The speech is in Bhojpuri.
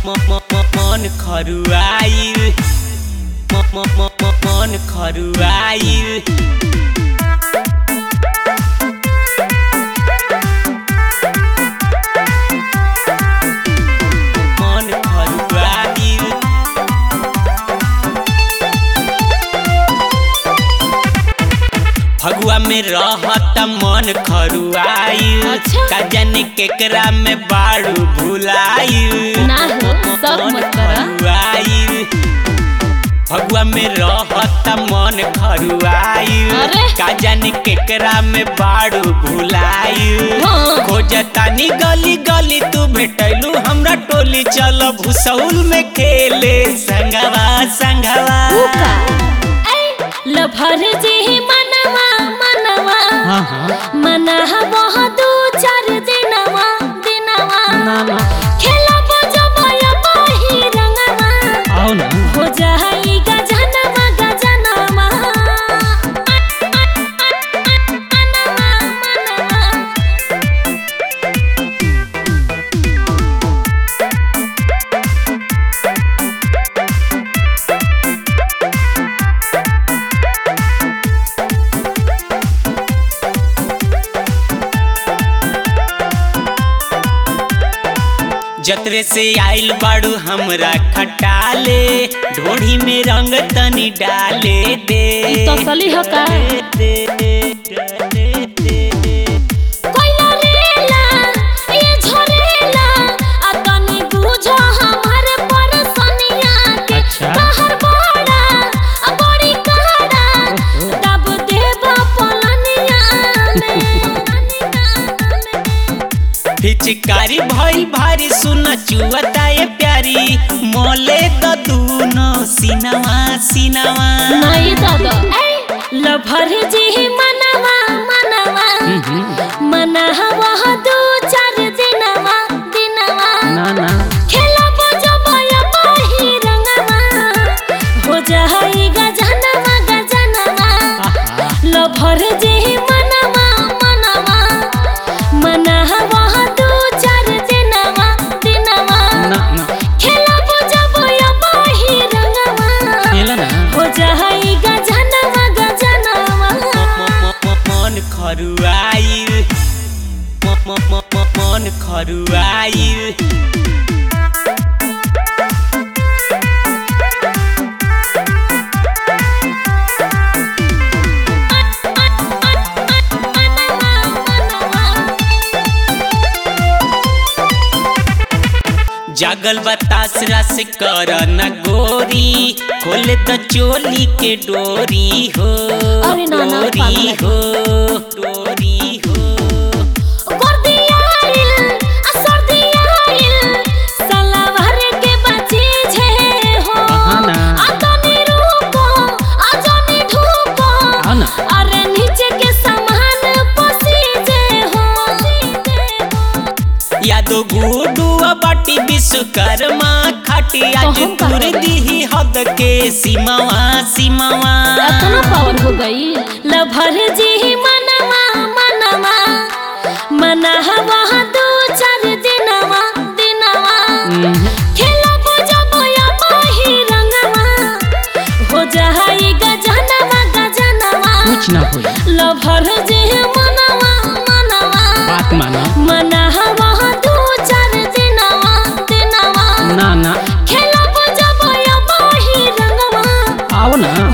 मन खरुआइल मन खरुआइल मन खरुआइल फगुआ में रहत मन खरुआइल अच्छा। का जाने केकरा में बाड़ू भुलाइल ना हो, सब मन मत करा। खरुआइल फगुआ में रहत मन खरुआइल अरे। का जाने केकरा में बाड़ू भुलाइल हाँ। खोजतानी गली गली तू भेटैलू हमरा टोली चल भूसौल में खेले संगवा संगवा का लभर जी मनवा मनवा हाँ हाँ मना बहुत दू चार दिनवा दिनवा ना ना खेला बजबया बाही रंगवा आओ ना हो जाई गजनवा गजनवा मनवा मनवा जतरे से आइल बाड़ू हमरा खटाले ढोढ़ी में रंग तनी डाले दे तसली ह का? दे, दे, डाले दे। कोइला रेला ये झरेला आ तनी बुझो हमर परसनिया के अच्छा। कहर बड़ा आ बड़ी काड़ा तब देबा पलनिया में पिचकारी भइल भारी सुन चुअता ये प्यारी मोले द दूनो सिनवा सिनवा नहीं दादा लभर जी मनवा मनवा मनवा दू चार दिनवा दिनवा ना ना खेला बजबया बाही रंगवा हो जाई गजनवा गजनवा आहा लभर जे मनवा मनवा मनवा दू चार दिनवा दिनवा ना ना खेला बजबया बाही रंगवा खेला ना हो जाई गजनवा गजनवा मन खरुआइल मन खरुआइल जागल बतास रस कर न गोरी खोले त चोली के डोरी हो अरे ना, ना, डोरी पागल। हो डोरी हो गर्दी आइल आ सर्दी आइल सलावर के बची छे हो हाँ ना। आ तनी रुको आ जनी ढुको हाँ ना। अरे नीचे के सामान पसीजे हो यादो गुडू बाटी विश्वकर्मा खाटी आज कहूं का तुर होगा? दी हद के सीमावा सीमावा इतना पावर हो गई लभर जी मनवा मनवा मनवा दू चार दिनवा दिनवा खेला बजबया बाही रंगवा हो जाई गजनवा गजनवा कुछ ना हो लभर जे मनवा मनवा बात माना मनवा दू चार दिनवा दिनवा ना ना खेला बजबया बाही रंगवा आओ ना